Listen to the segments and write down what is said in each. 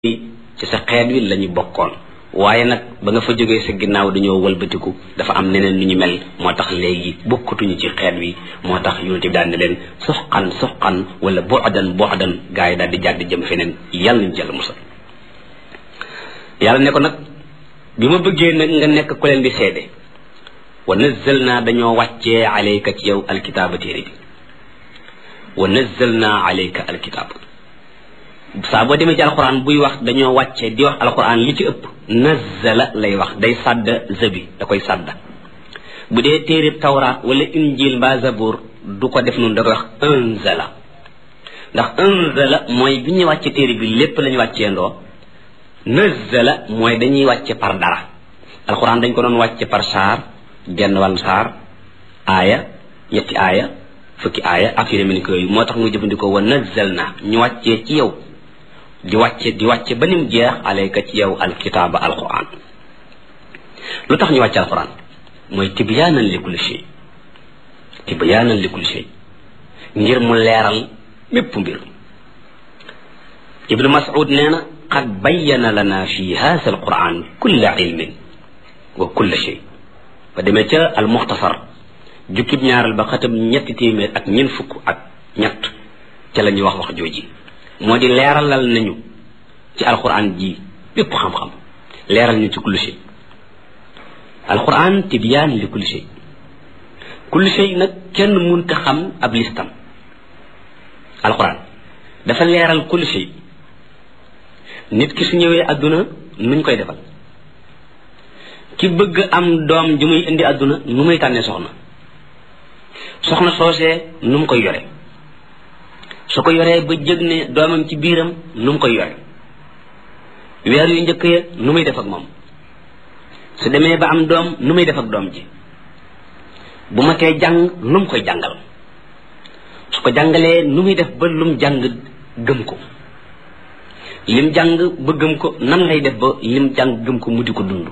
ci sa xeet wi lañu bokkoon waaye nag ba nga fa jógee sa ginnaaw dañoo wëlbatiku dafa am neneen nu ñu mel moo tax léegi bokkatuñu ci xeet wi moo tax yonente bi daan ne leen suxqan suxqan wala bu'dan bu'dan gaa yi daal di jàdd jëm feneen yàlla nañ jël musal yàlla ne ko nag bi ma bëggee nag nga nekk ku leen di seede wa nazzalna dañoo wàccee alayka ci yow alkitaaba téere bi wa nazzalna alayka alkitaaba saa boo demee ci alquran buy wax dañoo wàcce di wax alquran li ci ëpp nazzala lay wax day sàdd zabi da koy sàdda bu dee téereb tawraat wala injil mbaa zabur du ko def noonu da koy wax anzala ndax anzala mooy bi ñuy wàcce téere bi lépp lañu wàccee ndoo nazzala mooy dañuy wàcce par dara alquran dañ ko doon wàcce par saar genn wàllu saar aaya ñetti aaya fukki aaya ak yu demee ni ko yooyu moo tax mu jëfandikoo wa nazzalna ñu wàccee ci yow di wàcce di wàcce ba nim jeex alayka ci yow alkitaaba alquran lu tax ñu wàcce alquran mooy tibyaanan li kulli shay tibyaanan li kulli shay ngir mu leeral mépp mbir ibnu mas'ud nee na qad bayyana lana fi haasa alquran kulla ilmin wa kulla shay ba demee ca al muxtasar jukkib ñaaral ba xatam ñetti téeméer ak ñeent fukk ak ñett ca la ñuy wax wax jooji moo di leeralal nañu ci alquran ji bépp xam-xam leeral ñu ci kulli shay alquran tibyaan li kulli shay kulli shay nag kenn munta xam ab listam alquran dafa leeral kulli shay nit ki su ñëwee adduna nuñ koy defal ki bëgg am doom ju muy indi adduna nu muy tànnee soxna soxna soosee nu mu koy yore su ko yoree ba jëg ne doomam ci biiram nu mu koy yore weer yu njëkk ya nu muy def ak moom su demee ba am doom nu muy def ak doom ji bu ma tee jàng lu mu koy jàngal su ko jàngalee nu muy def ba lum jàng gëm ko lim jàng ba gëm ko nan lay def ba lim jàng gëm ko mu di ko dund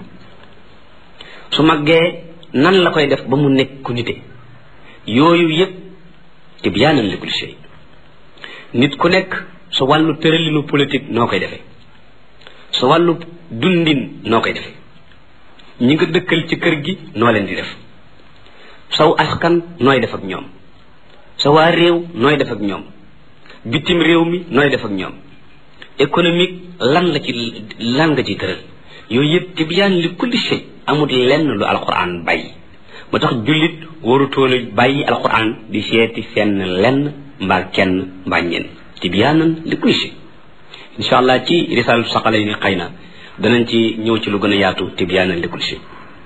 su màggee nan la koy def ba mu nekk ku nite yooyu yëpp tibyaanan li kulli shay nit ku nekk sa wàllu tëralinu politique noo koy defee sa wàllu dundin noo koy defee ñi nga dëkkal ci kër gi noo leen di def saw askan nooy def ak ñoom sa waa réew nooy def ak ñoom bitim réew mi nooy def ak ñoom économique lan la ci lan nga ciy tëral yooyu yëpp tibyaan li kulli shay amul lenn lu alquran bàyyi moo tax jullit warutoon a bàyyi alquran di seeti fenn lenn mbaa kenn mbaa ñenn tibyaanan li kulli shay insha allah ci risaalatu saqala ni xëy na danañ ci ñëw ci lu gën a yaatu tibyaanan li kulli shay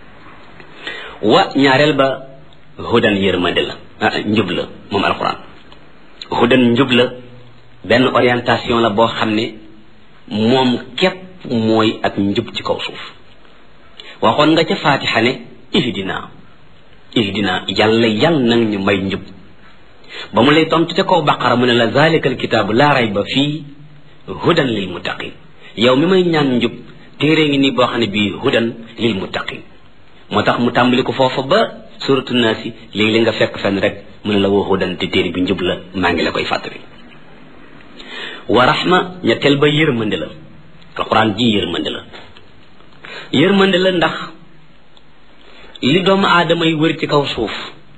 wa ñaareel ba hudan yërmande la njub la moom alquran hudan njub la benn orientation la boo xam ne moom képp mooy ak njub ci kaw suuf waxoon nga ca faatixa ne ihdina ihdina yàlla yàlla nag ñu may njub ba mu lay tontu ca kaw baqara mu ne la zalika alkitaabu laa rayba fii hudan lil muttaqin yow mi may ñaan njub téere ngi nii boo xam ne bii hudan lil muttaqin moo tax mu tàmbali ko foofa ba suratu naasi léegi li nga fekk fenn rek mu ne la woo hudan te téere bi njub la maa ngi la koy fàttali wa rahma ñetteel ba yërmande la alquran ji yërmande la yërmande la ndax li doomu aadama yi wër ci kaw suuf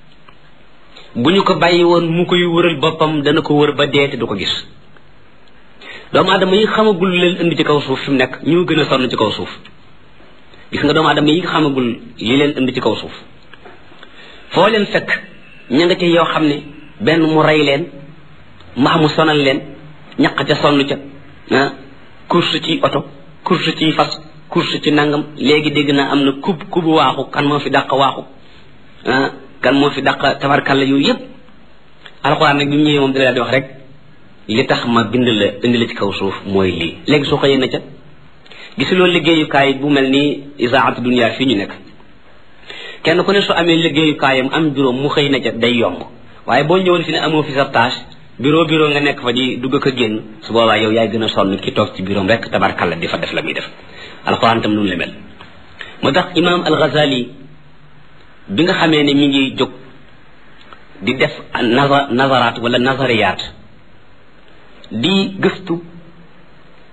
bu ñu ko bàyyi woon mu koy wëral boppam dana ko wër ba dee te du ko gis doomu aadama yi xamagul leen indi ci kaw suuf fi mu nekk ñoo gën a sonn ci kaw suuf gis nga doomu aadama yi xamagul li leen indi ci kaw suuf foo leen fekk ña nga ca yoo xam ne benn mu rey leen mbaa mu sonal leen ñaq ca sonn ca ah course ci oto course ci fas course ci nangam léegi dégg naa am na kub kubu waaxu kan moo fi dàq waaxu ah kan moo fi dàq tabarkalla yooyu yëpp alxuraan nag bi mu ñëwee moom dina di wax rek li tax ma bind la indi la ci kaw suuf mooy lii léegi soo xëyee na ca gisuloo liggéeyukaay bu mel ni isaatu dunia fii ñu nekk kenn ku ne su amee liggéeyukaayam am juróom mu xëy na ca day yomb waaye boo ñëwoon fi ne amoo fi sa tâche bureau bureau nga nekk fa di dugg ko génn su boobaa yow yaay gën a sonn ki toog ci bureau rek tabarkalla di fa def la muy def alxuraan tam noonu la mel moo tax imaam al-Ghazali bi nga xamee ne mi ngi jóg di def nazar nazaraat wala nazariyaat di gëstu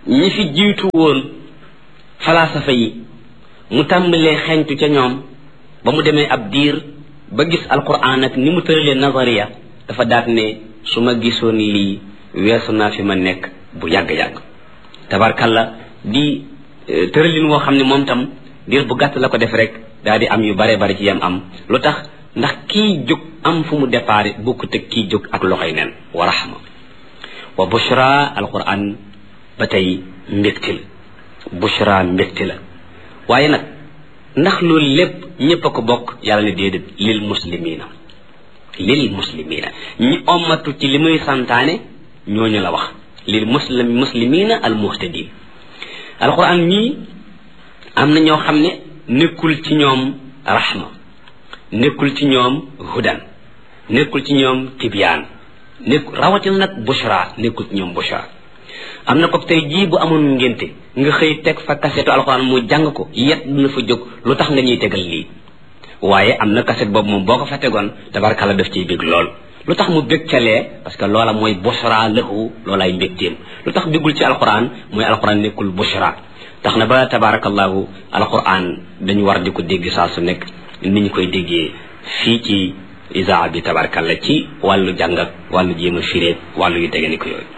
ñi fi jiitu woon falaasafa yi mu tàmbalee xeñtu ca ñoom ba mu demee ab diir ba gis alquran ak ni mu tëralee nazariya dafa daat ne su ma gisoon lii weesu naa fi ma nekk bu yàgg-yàgg tabarkalla di tëralin woo xam ne moom tam diir bu gàtt la ko def rek daal di am yu bare bare ci yam am lu tax ndax kii jóg am fu mu déparé bokkut ak kii jóg ak loxoy nen wa rahma wa bushra alquran ba tey mbégte la bushra mbégte la waaye nag ndax loolu lépp ñépp a ko bokk yàlla ne déedéet lil muslimina lil muslimina ñi ommatu ci li muy santaane ñooñu la wax lil muslim muslimina al muhtadin alquran ñii am na ñoo xam ne nekkul ci ñoom rahma nekkul ci ñoom hudan nekkul ci ñoom tibyaan nekk rawatina nag bushra nekkul ci ñoom bushra am na ko tey jii bu amoon ngénte nga xëy teg fa kasetu alxuraan mu jàng ko yet dina fa jóg lu tax nga ñuy tegal lii waaye am na kaset boobu moom boo ko fa tegoon tabarkalla daf ciy bég lool lu tax mu bég calee parce que loola mooy bushra lahu loolaay mbégteem lu tax bégul ci alxuraan mooy alxuraan nekkul bushra tax na ba tabarakallahu alquran dañu war di ko dégg saa su nekk ni ñu koy déggee fii ci isaa bi tabarakallah ci wàllu jàng ak wàllu jéem a firéet wàllu yu tege ni ko yooyu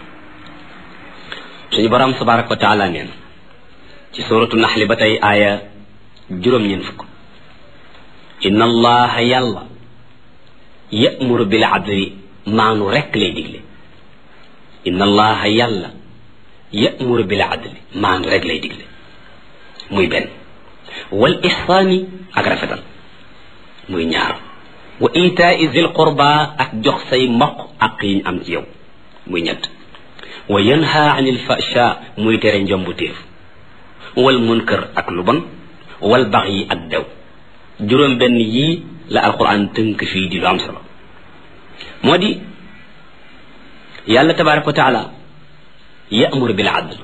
suñu borom tabaraka wa taala neen ci suratu naxli ba tey aaya juróom-ñeen fukk inna allaha yàlla yamuru bil adli maanu rekk lay digle inna allaha yàlla yamuru bil adli maanu rek lay digle muy benn wal ihsaani ak rafetal muy ñaar wa itaai zil qurba ak jox say mbokk ak yiñ am ci yow muy ñett wa yanha anil fasha muy tere njombu téef wal munkar ak lu bon wal bax yi ak dew juróom benn yii la alquran tënk fii di lu am solo moo di yàlla tabaraka wa taala yamur bil adl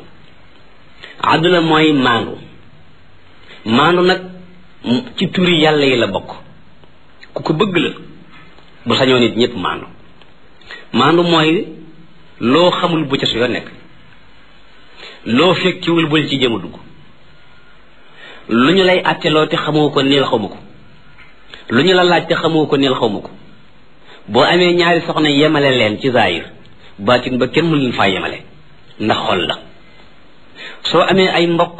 adl mooy maandu maandu nag ci turi yàlla yi la bokk ku ko bëgg la bu sañoo nit ñëpp maandu maandu mooy loo xamul bu ca su yoo nekk loo fekkiwul bul ci jëm a dugg lu ñu lay àtteloo te xamoo ko neel xamu ko lu ñu la laaj te xamoo ko neel xamu ko boo amee ñaari soxna yemale leen ci zaahir baatin ba kenn mu leen faa yemale ndax xol la soo amee ay mbokk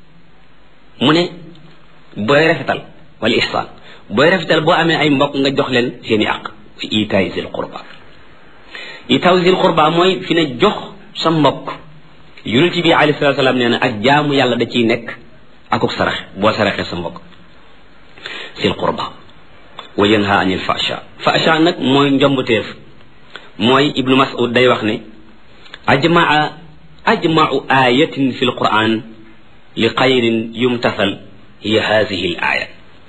mu ne booy rafetal wala ihsaan booy rafetal boo amee ay mbokk nga jox leen seeni àq fi itaay zil qurba itaay zil qurba mooy fi ne jox sa mbokk yonent bi alayhi salaatu salaam nee na ak jaamu yàlla da ciy nekk akuk sarax boo saraxee sa mbokk zil qurba wa yanha anil fasha fasha nag mooy njombuteef mooy ibnu mas'ud day wax ne ajmaa ajmau ayatin fi lquran li xayrin yumtasal hiya hadihi l aya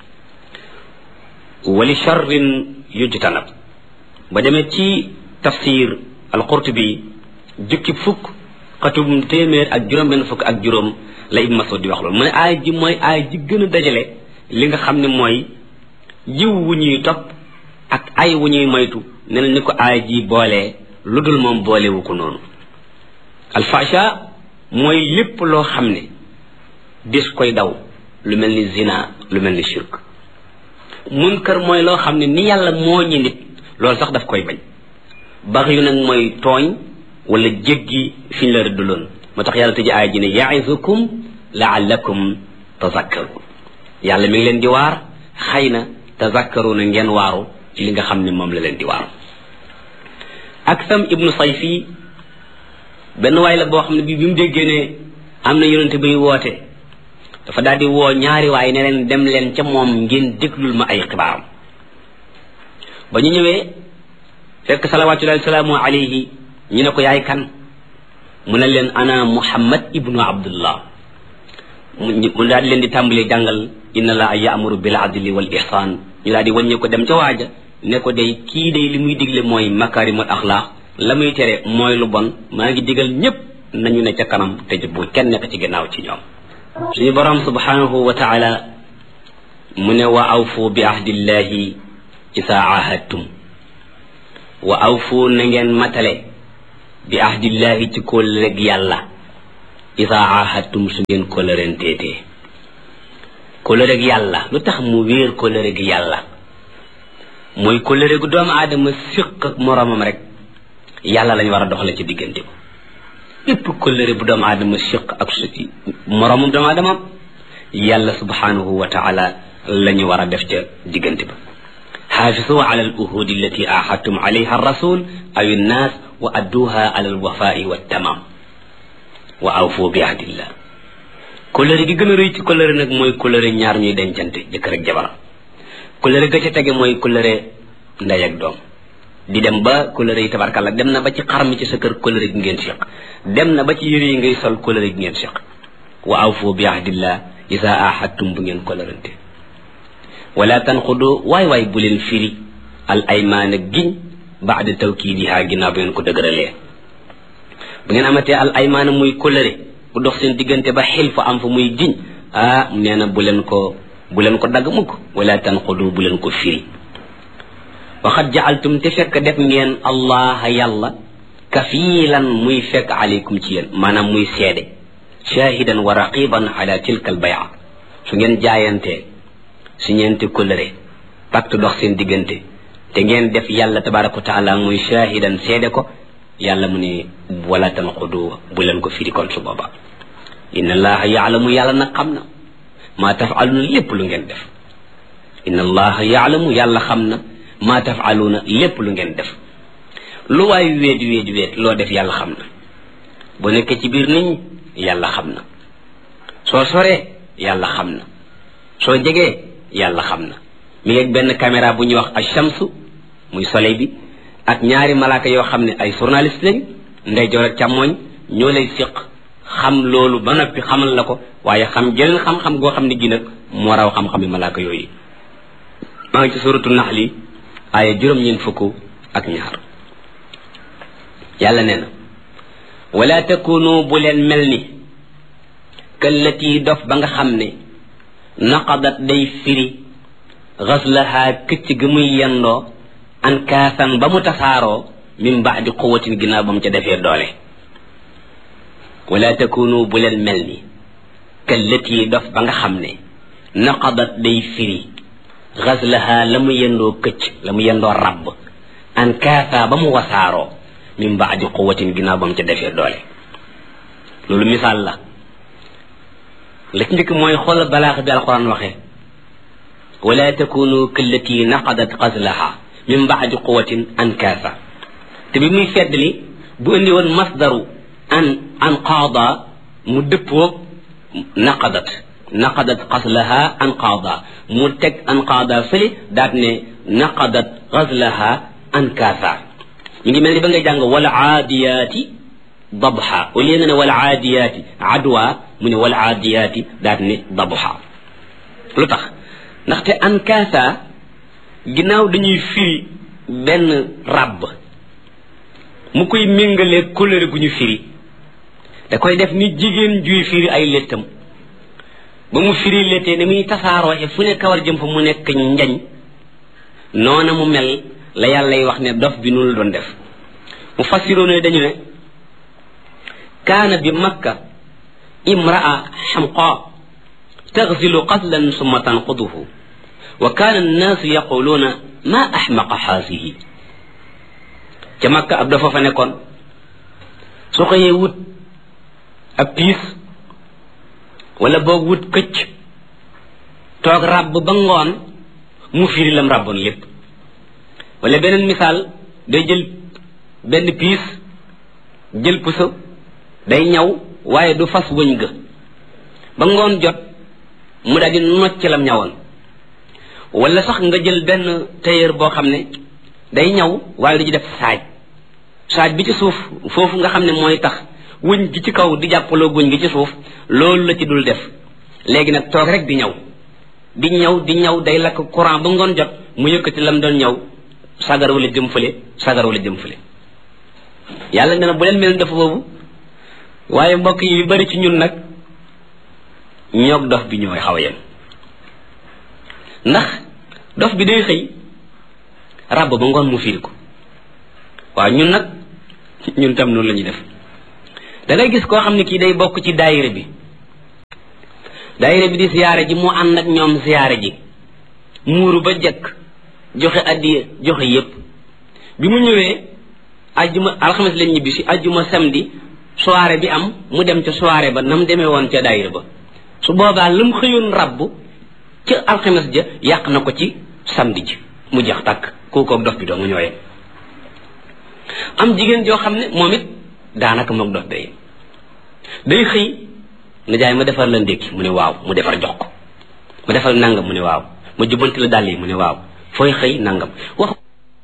wa li charrin yujtanab ba demee ci tafsir alqurtubi jukki fukk xatum téeméer ak juróom benn fukk ak juróom la ibnu masud di wax loolu mu ne aaya ji mooy aaya ji gën a dajale li nga xam ne mooy jiw wu ñuy topp ak ay wu ñuy moytu ne na ni ko aaya ji boolee lu dul moom boolewu ko noonu alfasha mooy lépp loo xam ne dis koy daw lu mel ni zina lu mel ni shirk munkar mooy loo xam ne ni yàlla moo ñi nit loolu sax daf koy bañ bax yu nag mooy tooñ wala jéggi fi ñu la rëddaloon moo tax yàlla tëji aaya ji ne yaizukum laallakum tazakkarun yàlla mi ngi leen di waar xëy na tazakkaruna ngeen waaru ci li nga xam ne moom la leen di waaru aksam ibnu sayfi benn waay la boo xam ne bi bi mu déggee ne am na yonente buy woote dafa daal di woo ñaari waay ne leen dem leen ca moom ngeen déglul ma ay xibaaram ba ñu ñëwee fekk salawatullahi salaamu alayhi ñu ne ko yaay kan mu ne leen ana muhammad ibnu abdullah mu daal di leen di tàmbalee jàngal inna la yaamuru bil adli wal ihsan ñu daal di wàññi ko dem ca waaja ne ko day kii day li muy digle mooy makarimul axlaaq la muy tere mooy lu bon maa ngi digal ñépp nañu ne ca kanam te bu kenn nekk ci ginnaaw ci ñoom suñu borom subhanahu wa taala mu ne wa awfu bi ahdillahi isa ahadtum wa awfu na ngeen matale bi ahdillahi ci kóllëg yàlla isa ahadtum su ngeen kóllërenteetee kóllëre gi yàlla lu tax mu wéer kóllëre gi yàlla mooy kóllëre gu doomu aadama séq ak moroomam rek yàlla lañ war a doxale ci diggante ko lépp kóllëre bu doomu aadama séq ak su moroomam doomu aadama yàlla subhanahu wa taala la ñu war a def ca diggante ba xaafisu ala al uhudi allati ahadtum alayha rasul aw innaas wa adduha ala al wafai wa tamam wa awfu bi ahdillah kóllëre gi gën a rëy ci kóllëre nag mooy kóllëre ñaar ñuy dencante jëkkër ak jabar kóllëre ga ca tege mooy kóllëre ndey ak doom di dem ba kóllëre yi tabarkalla dem na ba ci xar mi ci sa kër kóllëre gi ngeen seq dem na ba ci yëre yi ngay sol kóllëre gi ngeen seq wa awfu bi ahdillah isa ahadtum bu ngeen kóllërante wala tanqudu waay waay bu leen firi al aymaana giñ baada tawkiidiha ginnaaw bu ngeen ko dëgëralee bu ngeen amatee al aymaana muy kóllëre bu dox seen diggante ba xil fa am fa muy giñ ah nee na bu leen ko bu leen ko dagg mukk wala tanqudu bu leen ko firi waxat jaaltum te fekk def ngeen allah yàlla kafiilan muy fekk aleykum ci yéen maanaam muy seede shahidan wa raqiban ala tilka al baya su ngeen jaayantee su ñeenti kóllëre pacte dox seen diggante te ngeen def yàlla tabaraka wa taala muy shahidan seede ko yàlla mu ne wala tanqudu bu leen ko firi kon su booba inna allaha yaalamu yàlla nag xam na maa tafaluna lépp lu ngeen def inna allaha yaalamu yàlla xam na maa tafaluna lépp lu ngeen def lu waay weet weet weet loo def yàlla xam na bu nekkee ci biir nit ñi yàlla xam na soo soree yàlla xam na soo jegee yàlla xam na mi ngi benn caméra bu ñuy wax achamsu muy soleil bi ak ñaari malaaka yoo xam ne ay journaliste lañ ndeyjoor ak càmmooñ ñoo lay séq xam loolu ba noppi xamal la ko waaye xam jeneen xam-xam goo xam ne gi nag moo raw xam-xam yi malaaka yooyu maa ngi ci suratu naxli aaya juróom-ñeent fukk ak ñaar yàlla nee na wala takunu bu leen mel ni kallati dof ba nga xam ne naqadat day firi xaslaha këcc gi muy yendoo an kaasan ba mu tasaaroo min baadi quwatin ginnaaw ba mu ca defee doole wala takunu bu leen mel ni kallati dof ba nga xam ne naqadat day firi xaslaha la mu yendoo këcc la mu yendoo rabb an kaasa ba mu wasaaroo min baadi quwatin ginnaaw ba mu ca defee doole loolu misaal la la ci njëkk mooy xoolal balaax bi alquran waxee wala takunu kallati naqadat xaslaha min baadi quwatin an kaasa te bi muy feddli bu indi woon masdaru an an qaada mu dëppoo naqadat naqadat xaslaha an qaada mu teg an qaada fële daat ne naqadat xaslaha an kaasa mi ngi mel ni ba ngay jàng wala aadiyaati dabha au lieu nga ne wala aadiyaati adwa mu ne wala aadiyaati daat ne dabha lu tax ndaxte an kaasa ginnaaw dañuy firi benn ràbb mu koy méngalee couleur gu ñu firi da koy def ni jigéen juy firi ay léttam ba mu firi léttee ni muy tasaaroo fu ne kawar jëm fa mu nekk njañ noona mu mel la yàllay wax ne dof bi noonu la doon def mu fassiroo ne dañu ne kaana bi makka imraa xamqa taxzilu qatlan summa tanquduhu wa kaana annaasu yaquluuna ma axmaqa xaasihi ca makka ab dafa fa nekkoon su xëyee wut ab piis wala boog wut këcc toog ràbb ba ngoon mu firi lam ràbboon lépp wala beneen misaal day jël benn piis jël puso day ñaw waaye du fas wëñ ga ba ngoon jot mu daal di nocc lam ñawoon wala sax nga jël benn tailleur boo xam ne day ñaw waaye du ci def saaj saaj bi ci suuf foofu nga xam ne mooy tax wëñ gi ci kaw di jàppaloo wëñ gi ci suuf loolu la ci dul def léegi nag toog rek di ñaw di ñaw di ñaw day lakk courant ba ngoon jot mu yëkkati lam doon ñaw sagar wala jëm fële sagar wala jëm fële yàlla nee na bu leen mel dafa boobu waaye mbokk yi yu bari ci ñun nag ñoog dof bi ñooy xaw a yem ndax dof bi day xëy ràbb ba ngoon mu fiir ko waaw ñun nag ñun tam noonu la ñuy def da ngay gis koo xam ne kii day bokk ci daayira bi daayira bi di siyaare ji mu ànd ak ñoom siyaare ji muuru ba jëkk joxe addiya joxe yépp bi mu ñëwee ajjuma alxames lañ ñibbi si ajjuma samedi soirée bi am mu dem ca soirée ba nam demee woon ca daayira ba su boobaa lu mu xëyoon rabbu ca alxames ja yàq na ko ci samedi ji mu jeex tàkk kookoog dof bi doo nga ñooyee am jigéen joo xam ne moom it daanaka moog dof day day xëy na jaay ma defar la ndékki mu ne waaw mu defar jox ko ma defal nangam mu ne waaw ma jubbanti la dàll yi mu ne waaw fooy xëy nangam wax